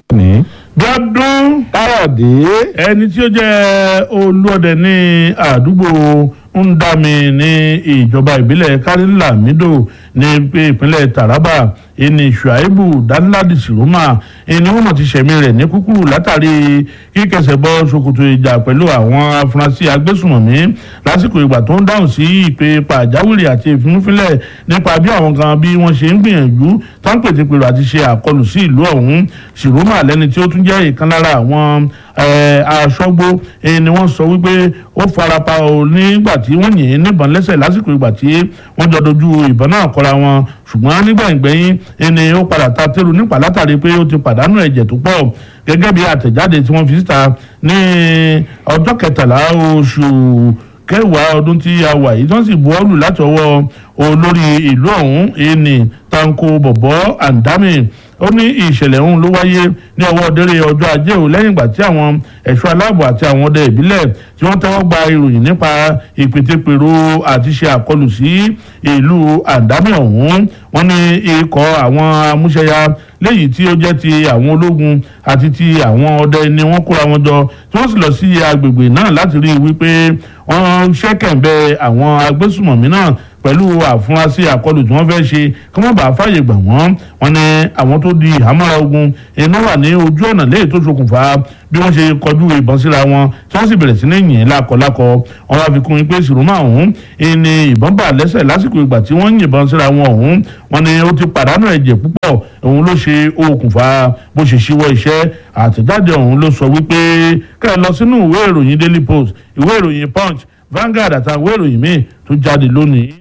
ní. Bíọ́dún káyọ̀dé. ẹni tí ó jẹ́ olúọdẹ ní àdúgbò ndami ní ìjọba ìbílẹ̀ kárìlámídò ní ìpínlẹ̀ taraba ẹni shuaibu danladi siroma ẹni wọn ti ṣẹ̀mí rẹ̀ ní kúkúrú látàrí kíkẹsẹ̀ bọ́ ṣòkòtò ìjà pẹ̀lú àwọn afurasí agbésùmọ̀mí lásìkò ìgbà tó ń dáhùn sí ìpè pàjáwìrì àti ìfimúfínlẹ̀ nípa bí àwọn kan bí wọ́n ṣe ń gbìyànjú tó ń pètèpèrò àti ṣe àkọlù sí ìlú ọ̀hún siroma lẹ́ni tí ó tún jẹ́ ìkan lára àwọn aṣọ́gbó ni wọ́n sọ wípé ó farapa o nígbà tí wọ́n yìn ín níbọn lẹ́sẹ̀ lásìkò ìgbà tí wọ́n jọ dojú ìbọn náà kọra wọn ṣùgbọ́n nígbẹ̀yìngbẹ̀yìn ni ó padà ta tẹ́lu nípa látàrí pé ó ti pàdánù ẹ̀jẹ̀ tó pọ̀ gẹ́gẹ́ bí àtẹ̀jáde tí wọ́n fi síta ní ọjọ́ kẹtàlá oṣù kẹwàá ọdún tí a wà yìí tí wọ́n sì buwọ́lù láti ọwọ́ olórí ìlú ọ̀hún ẹni tanko bọ̀bọ̀ andami ó ní ìṣẹ̀lẹ̀ ọ̀hún ló wáyé ní ọwọ́ délé ọjọ́ ajé ò lẹ́yìn ìgbà tí àwọn ẹ̀ṣọ́ aláàbò àti àwọn ọdẹ ìbílẹ̀ tí wọ́n tẹ́wọ́ gba ìròyìn nípa ìpètèpèrò àti ṣe àkọlù sí ìlú àdámì ọ̀hún wọ́n ní ikọ̀ àwọn amúṣẹ́yà léyìí tí ó jẹ́ ti àwọn ológun àti ti àwọn ọdẹ ni wọ́n kóra wọn jọ tí wọ́n sì lọ sí agbègbè náà láti rí i wípé wọ́n ṣẹ́kẹ̀ǹbẹ̀ àwọn agbésùmọ̀mí náà pẹ̀lú àfúrásì àkọlù tí wọ́n fẹ́ ṣe kí wọ́n bá fàyè gbà wọ́n wọn ni àwọn tó di ìhámọ́ra ogun iná wà ní ojú ọ̀nà lẹ́yìn tó ṣokùnfà bí wọ́n ṣe kọjú ìbọn síra wọn tí wọ́n sì bẹ̀rẹ̀ sí ní yìn lákọlákọ wọn wá fi kún un pé sìrùmọ́ ọ̀hún ni ìbọn bà lẹ́sẹ̀ lásìkò ìgbà tí wọ́n yìnbọn síra wọn ọ̀hún wọn ni ó ti pàdánù ẹ̀jẹ̀ púpọ̀ òun ló ṣe okùnfà bó ṣe ṣíwọ́ iṣẹ́ àtẹ̀jáde ọ̀hún ló sọ wípé kẹ́ ẹ lọ sínú ìwé ìròyìn daily post ìwé ìròyìn punch Vanguard àtàwọn ìwé ìròyìn míì tó jáde lónìí.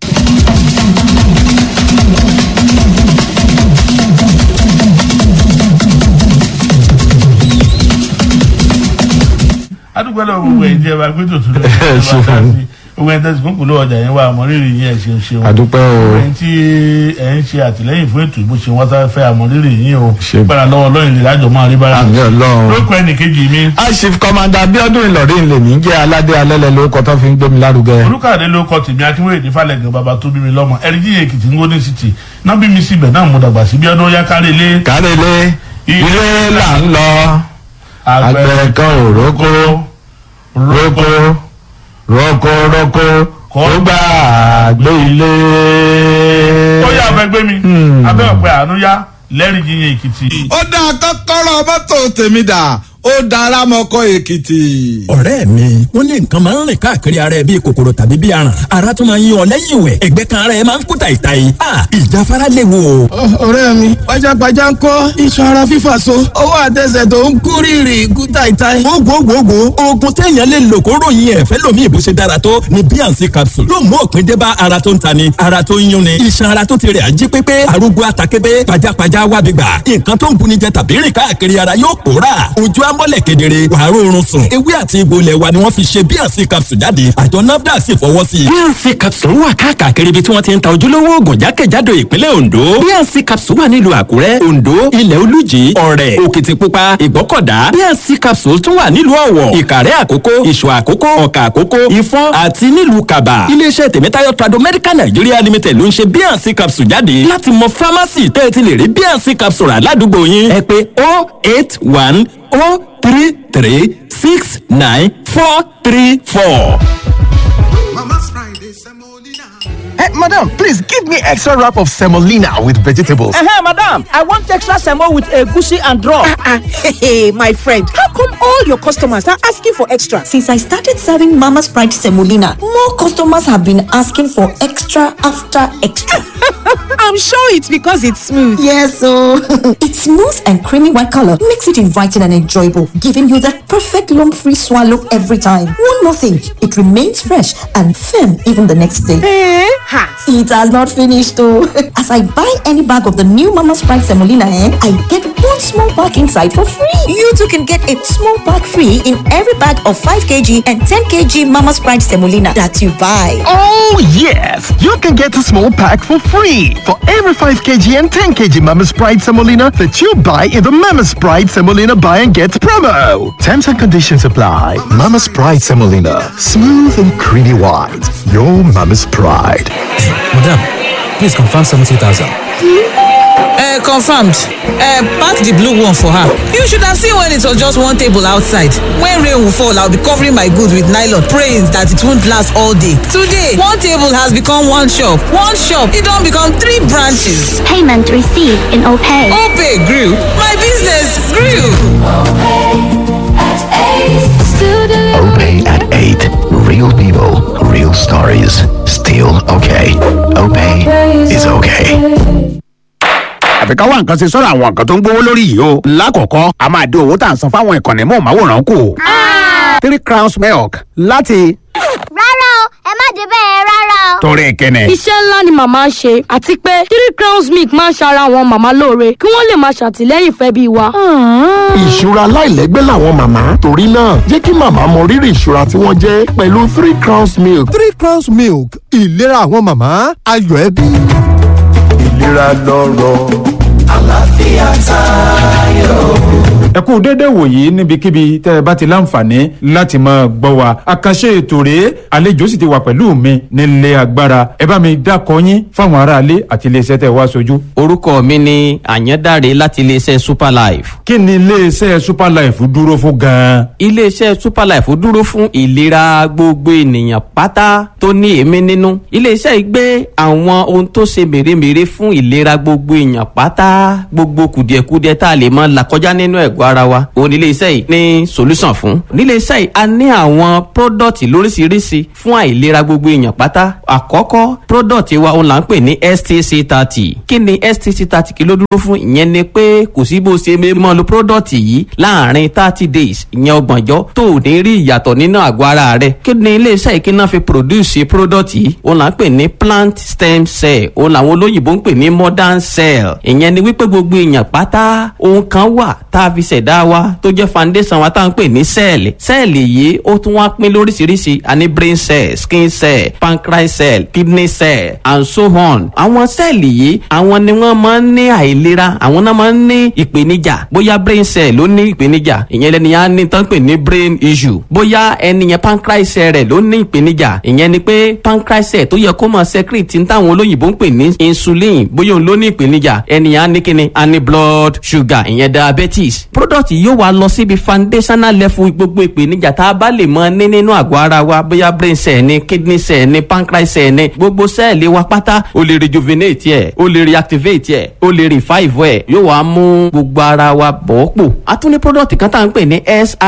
adúgbò lọ gbogbo ẹ̀ jẹ́ wa pé tòtún lọ sí ẹ̀ bá ká sí gbogbo ẹ̀ tẹ̀sí kúnkùn ló ọjà yẹn wà àmọ́rírì yín ẹ̀ ṣe ń ṣeun àdúpẹ́ o gbogbo ẹ̀ tí ẹ̀ ń ṣe àtìlẹ́yìn fún ètò ìbò ṣe wọ́n tá fẹ́ àmọ́rírì yín o Ṣe- gbára lọ́wọ́ lọ́yìn lè lájọ máa rí bára àmì ọlọ́run. lóko ẹnìkejì mi aṣif kọmanda abiodun ìlọrin lèmi ń jẹ́ aládé alẹ́lẹ́ lórúkọ tó fi ń gbé mi lárugẹ. olùkàdé ló kọ tèmi akínwéyè ní falẹ̀gàn bàbá tó bí mi lọ́mọ ẹ̀ríjì èkìtì ngóní city náà bí mi síbẹ̀ náà mo dàgbà sí bí ọdún yá kárí ilé kárẹ́lẹ́ ilé là ń lọ àgbẹ̀ kan ò rókó rókó rókó rókó kó gbà gbé ilé. ó yà fẹ́ gbé mi abẹ́ ọ̀pẹ àánú yá lẹ́rìí yíyan èkìtì. ó dá kọ́kọ́rọ́ mọ́tò tèmi dà ó dára mọ́kọ́ èkìtì. ọ̀rẹ́ mi wọ́n ní nǹkan máa ń rìn káàkiri ara ẹ bíi kòkòrò tàbí bíi aràn ara tún máa ń yí ọ lẹ́yìn ìwẹ̀ ẹ̀gbẹ́ kan ara ẹ máa ń kú tàìtàì a ìjáfara léwu o. ọ̀rẹ́ mi pajápajá ń kọ́ iṣan ara fífà so ọwọ́ àtẹsẹ̀ tó ń kú rírì kú táìtáì. gbogbogbò oògùn téèyàn lè lò kó ròyìn ẹ̀fẹ́ lomi ìbò ṣe dára tó ni bnc capsule yóò mú òpin dé bá ara tó ń tani ara tó ń yúnni iṣan ara tó ti rẹ̀ ají pépé arúgbó atakébé pajápajá wábi gbà nǹkan tó ń buni jẹ tàbí rìn káàkiri ara yóò pòórà ojú amọ́lẹ̀ kedere wàá rọrùn sùn ewé àti egbò ilẹ̀ wa ni wọ́n fi ṣe bnc capsule jáde àjọ nafdac sì fọwọ́ sí i. bnc capsule wà káàkiri ibi tí wọ́n ti ń ta ojúlówó oògùn jákèjádò ìpínlẹ̀ ondo bnc capsule wà nílùú àkúrẹ́ ondo ilẹ̀ olújì ọ̀rẹ́ òkìtìpupa ìgbọ́kọ̀dá bnc capsule tún wà nílùú ọ̀wọ̀ ìkàrẹ́ àkókó ìṣọ̀ àkókó ọ̀kà àkókó ìfọ́n àti nílùú kaba iléeṣẹ́ tèmítáyọ̀ trado medical nigeria limited ló ń ṣe bnc capsule jáde láti mọ pharmacy tẹ́ ẹ ti lè rí bnc capsule rà ládùúgbò yín ẹ pé 081 033 69 434. Mama's Friday, semolina. Hey, madam, please give me extra wrap of semolina with vegetables. Uh-huh, madam. I want extra semo with egusi and draw. Ah, hey, my friend, how come all your customers are asking for extra? Since I started serving Mama's Pride Semolina, more customers have been asking for extra after extra. I'm sure it's because it's smooth. yes, so its smooth and creamy white color makes it inviting and enjoyable, giving you that perfect lump-free swallow every time. One more thing, it remains fresh and firm even the next day. Eh? Ha! It has not finished though. As I buy any bag of the new Mama's Pride Semolina, eh, I get one small pack inside for free. You too can get a small pack free in every bag of 5 kg and 10 kg Mama's Pride Semolina that you buy. Oh, yes! You can get a small pack for free for every 5 kg and 10 kg Mama's Pride Semolina that you buy in the Mama's Pride Semolina Buy and Get promo. Terms and conditions apply. Mama's Pride Semolina. Smooth and creamy white. Your Mama's Pride. Madam, please confirm 70,000. Uh, confirmed. Uh, pack the blue one for her. You should have seen when it was just one table outside. When rain will fall, I'll be covering my goods with nylon, praying that it won't last all day. Today, one table has become one shop. One shop, it don't become three branches. Payment received in OPay. OPay grew. My business grew. OPay at 8. Real people, real stories. Still okay. OPay is okay. àfi ká wá nǹkan ṣe sọ́dọ̀ àwọn nǹkan tó ń gbówó lórí yìí o. lákọ̀ọ́kọ́ a máa dín owó tá à ń san fáwọn ìkànnì mọ́ọ̀máwòrán kù. three crowns milk láti rárá o ẹ má dé bẹ́ẹ̀ rárá o. torí kẹ́nẹ̀. iṣẹ́ ńlá ni màmá ń ṣe àti pé three crowns milk máa ń ṣara àwọn màmá lóore kí wọ́n lè máa ṣàtìlẹ́yìn fẹ́ bí wa. ìṣúra aláìlẹ́gbẹ́ làwọn màmá torí náà jẹ́ kí màmá mọ rírì ìṣúra tí wọ́n jẹ́ pẹ̀lú three crowns milk. three crowns milk ìlera àwọn màmá ayọ̀ ẹbí. ìlera lọ́rọ̀ àlàáfíà tayọ. ẹ kú déédéé wòyí níbikíbi tẹ́ ẹ bá ti láǹfààní láti máa gbọ́ wa àkànṣe ètò rèé àlejò sì ti wà pẹ̀lú mi nílé agbára ẹ bá mi dákọ yín fáwọn aráalé àti iléeṣẹ́ tẹ́ ẹ wá sojú. orúkọ mi ni àyàndáre láti iléeṣẹ́ superlife. kí ni iléeṣẹ́ superlife dúró fún gan-an. iléeṣẹ́ superlife dúró fún ìlera gbogbo ènìyàn pátá tó ní èémí nínú iléeṣẹ́ yìí gbé àwọn ohun tó ṣe mèremère fún ìlera gbogbo èèyàn pátá gbogbo kùdìẹ̀kudiẹ tá a lè mọ là kọjá nínú ẹ̀gbọ́ ara wa òun nílé iṣẹ́ yìí ní solution fún nílé iṣẹ́ yìí a ní àwọn product lóríṣiríṣi fún àìlera gbogbo èèyàn pátá àkọ́kọ́ product wa òun là ń pè ní stc thirty kí ni stc thirty kí ló dúró fún ìyẹn ni pé kò sí bó ṣe mọ́ lo product yìí láàrin thirty days ìyẹn ọgbọ̀njọ́ tó ò ní rí ìyàtọ̀ nínú àgọ́ ara rẹ̀ kí ni ilé iṣẹ́ yìí kí náà fi produce product yìí òun là ń pè ní plant stem cell òun làwọn olóyìnbó ń pè ní modern cell ìyẹn ni wípé gbogbo èèyàn pátá ohun kan wà tá a fi ṣẹ̀dá wa tó jẹ́ foundation wa tá à ń pè ní sẹ́ẹ̀lì sẹ́ẹ̀lì yìí ó tún wá pín lóríṣiríṣi a ní brain cell skin cell pancreas cell kidney cell and so on àwọn sẹ́ẹ̀lì yìí àwọn ni wọ́n máa ń ní àìlera àwọn náà máa ń ní ìpèníjà bóyá brain cell ló ní ìpèníjà ìyẹn lẹni yẹn á ní tán pè ní brain issue bóyá ẹni yẹn pancreas cell rẹ̀ ló ní ìpèníjà ìyẹn ni pé pancreas cell tó yẹ kó máa secrete ní táwọn olóyìnbó ń pè ní insulin bóyá òun ló ní ìpèníjà ẹni yẹn á ní kíni á ní blood sugar ìyẹn diabetes product yìí yóò wá lọ síbi foundational level gbogbo ìpèníjà tá a bá lè mọ ní nínú àgọ́ ara wa bóyá brain cell ni kidney cell ni pancreas cell ni gbogbo sẹ́ẹ̀lì wa pátá o lè rejuvenate ẹ̀ o lè reactivate ẹ̀ o lè revive ẹ̀ yóò wá mú gbogbo ara wa bọ̀ pò a tún ní product kan tá à ń pè ní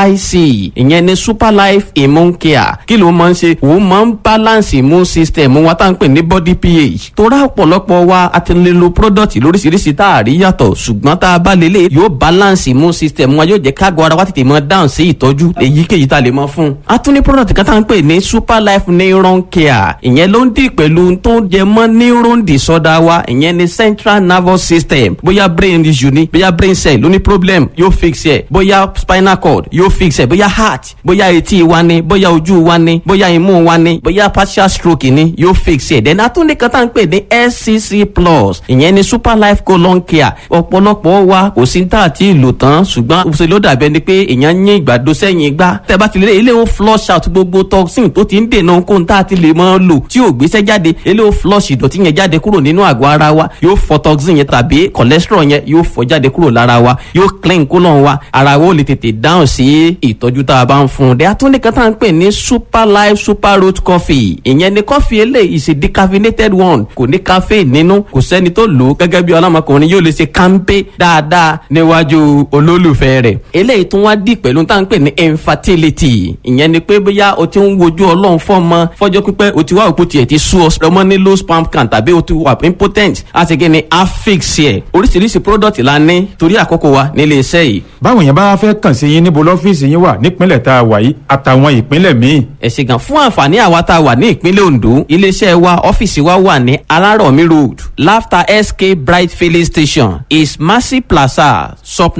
sic ìyẹn ni super life immune care kí ló máa ń ṣe òun máa ń balance immune system wa tá à ń pè ní body ph tó rà ọ̀pọ̀lọpọ̀ wa a ti lè lo product lóríṣiríṣi tá a rí yàtọ̀ ṣùgbọ́n tá a bá lélẹ̀ yóò balance immune system wa yóò jẹ́ káàgọ́ ara wa tètè mọ dáhùn sí ìtọ́jú èyíkéyìí tá a lè mọ fún. a tún ní product kan tá à ń pè ní super life neuron care ìyẹn ló ń dì pẹ̀lú tó jẹ mọ́ neuron disorder wa ìyẹn ní central nervous system bóyá brain issue ni bóyá brain cell ló ní problem yóò fix ẹ̀ bóyá spinal cord yóò fix ẹ̀ bóyá heart bóyá etí wa ni bóyá ojú wa ni bóyá imú wa ni bóyá partial stroke ni yóò fix ẹ̀ then a tún ní kan tá à ń pè ní scc plus ìyẹn ní super life colon care ọ̀pọ̀lọpọ̀ wa kò sí tá àti ìlò tán ṣùgbọ́n ṣe ló dàbí ẹni pé èèyàn yín ìgbàdo sẹ́yìn gbá tẹ́ bá ti lé ilé ó flush out gbogbo toxin tó ti ń dènà ohun tá a ti lè máa lò tí ò gbéṣẹ́ jáde ilé ó flush ìdọ̀tí yẹn jáde kúrò nínú àgọ́ ara wa yóò fọ toxin yẹn tàbí cholesterol yẹn yóò fọ jáde kúrò lára wa yóò clean kólọ̀ wa ara wa ó lè tètè dáhùn sí ìtọ́jú tá a bá ń fún un dẹ́ atúndìkan tá à ń pè ní super life super root coffee ìyẹn ni coffee eléyìí is a decaffeinated one kò ní caffeine nínú kò sẹ́ni tó lò ó gẹ́gẹ́ bí ọlọ́mọkùnrin yóò lè ṣe kánpé dáadáa níwájú olólùfẹ́ rẹ̀ eléyìí tún wá dì pẹ̀lú tá à ń pè ní infertility ìyẹn ni pé bóyá o ti ń wojú ọlọ́run fọ́mọ fọ́jọ́ pípẹ́ o ti wá òpó tiẹ̀ ti sú ọ ọmọ ní low sperm count tàbí o ti wà impotent a ti gé ni affix ẹ̀ oríṣiríṣi product la ní torí àkókò wa nílé iṣẹ́ yìí. báwo yẹn bá fẹ́ kàn sí yín níbo lọ́fíìsì yín wà nípínlẹ̀ tá a wà yìí àtàwọn ìpínlẹ̀ míì. ẹ ṣe gan fún àǹfààní àwa tá a wà ní ìpínlẹ̀ ondo iléeṣẹ́ wa ọ́fíìsì wa wà ní alárọ̀mí road laughter sk bright filling station is mercy plaza sub number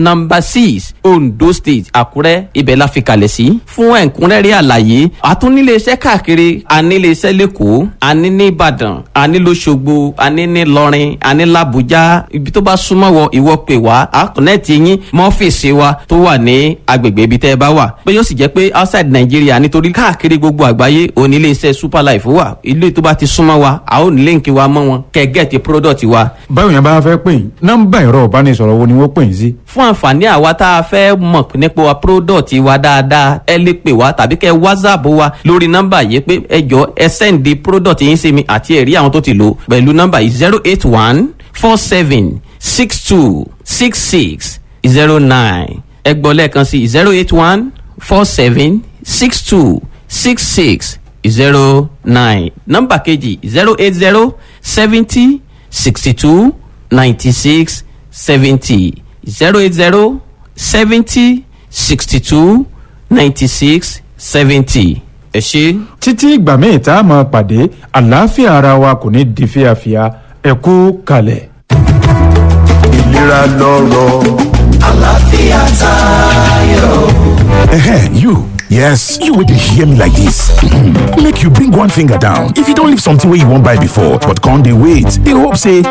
six ondo state àkúrẹ́ ibẹ̀ la fi kalẹ̀ sí fún ẹ̀kúnrẹ́rẹ́ àlàyé àtúnílé iṣẹ́ káàkiri ànílé iṣẹ́ lẹ́kọ̀ọ́ àní ní ìbàdàn àní lọ́sọ̀gbọ̀ àní ní lọ́rin àní làbújá ibi tó bá súnmọ́ wọ ìwọ pè wá àkùnẹ́ẹ̀tì yín mọ́fíìsì wa tó wà ní agbègbè ibi tẹ́ ẹ bá wà pé yóò sì jẹ́ pé outside Nigeria nítorí káàkiri gbogbo àgbáyé onílé iṣẹ́ super life wà ilé tó bá ti súnmọ́ wa a ó ní líǹkì wa mọ́ wọn kẹ́ gẹ́ẹ̀tì product wa. báwo yẹn bá fẹ́ pè yín nọ́mbà ẹ̀rọ ìbánisọ̀rọ̀ wo ni wọ́n pè yín sí. fún àǹfààní àwa tá a fẹ́ mọ̀ nípa wa product wa dáadáa ẹ lè pè wá tàbí kẹ́ whatsapp wa lórí nọ́mbà yìí pé ẹ jọ ẹ sẹ́ǹdì product yín sí mi àti ẹ̀rí àwọn tó ti lò pẹ̀lú nọ́mbà yìí zero eight one four seven six two six six zero nine ẹ gbọ́ lẹ́ẹ̀kan sí zero eight one four seven six two six six zero nine nọ́mbà kejì zero eight zero seventy sixty two ninety six seventy zero eight zero seventy sixty two ninety six seventy ẹ ṣe. títí ìgbà míì tá a máa pàdé àlàáfíà ara wa kò ní di fíafíà ẹ kú kalẹ̀. ìlera lọ́rọ̀ àlàáfíà tayọ. Ehe, you. Yes, you will hear me like this. Make you bring one finger down. If you don't leave something where you won't buy before, but can't they wait? They hope say